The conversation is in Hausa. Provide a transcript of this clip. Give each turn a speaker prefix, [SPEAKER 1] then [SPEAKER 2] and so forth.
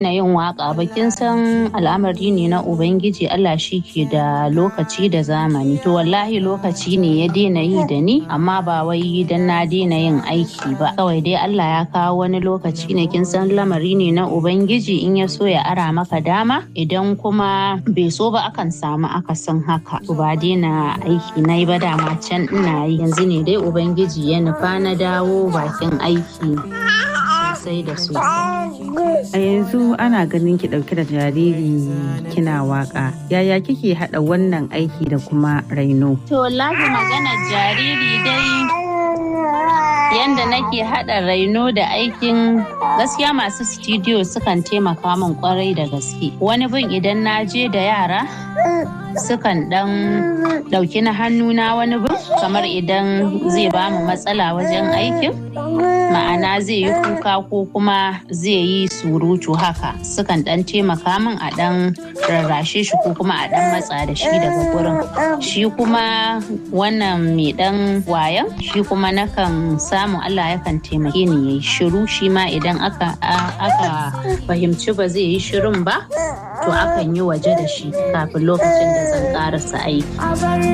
[SPEAKER 1] na yin waka ba kin san al'amari ne na ubangiji Allah shi ke da lokaci da zamani to wallahi lokaci ne ya daina yi da ni amma ba wai dan na daina yin aiki ba kawai dai Allah ya kawo wani lokaci ne kin san lamari ne na ubangiji in ya so ya ara maka dama idan kuma bai so ba akan samu akasin haka to ba daina aiki na yi ba dama can ina yi yanzu ne dai ubangiji ya nufa na dawo bakin aiki sosai da sosai
[SPEAKER 2] A yanzu ana ganin ki ɗauke da jariri kina waka. Yaya kike haɗa wannan aiki da kuma raino?
[SPEAKER 1] To wallahi maganar jariri dai yanda nake haɗa raino da aikin gaskiya masu studio sukan taimaka min kwarai da gaske. Wani bin idan na je da yara sukan ɗan ɗauki na hannuna wani bin kamar idan zai ba mu matsala wajen aikin. ma'ana zai yi kuka ko kuma zai yi surutu haka sukan dan taimaka min a dan rarrashe shi ko kuma a dan matsa da shi daga gurin shi kuma wannan mai dan wayan shi kuma nakan samu Allah yakan taimake ni yayi shiru shi ma idan aka aka fahimci ba zai yi shirun ba to akan yi waje da shi kafin lokacin da zan karasa aiki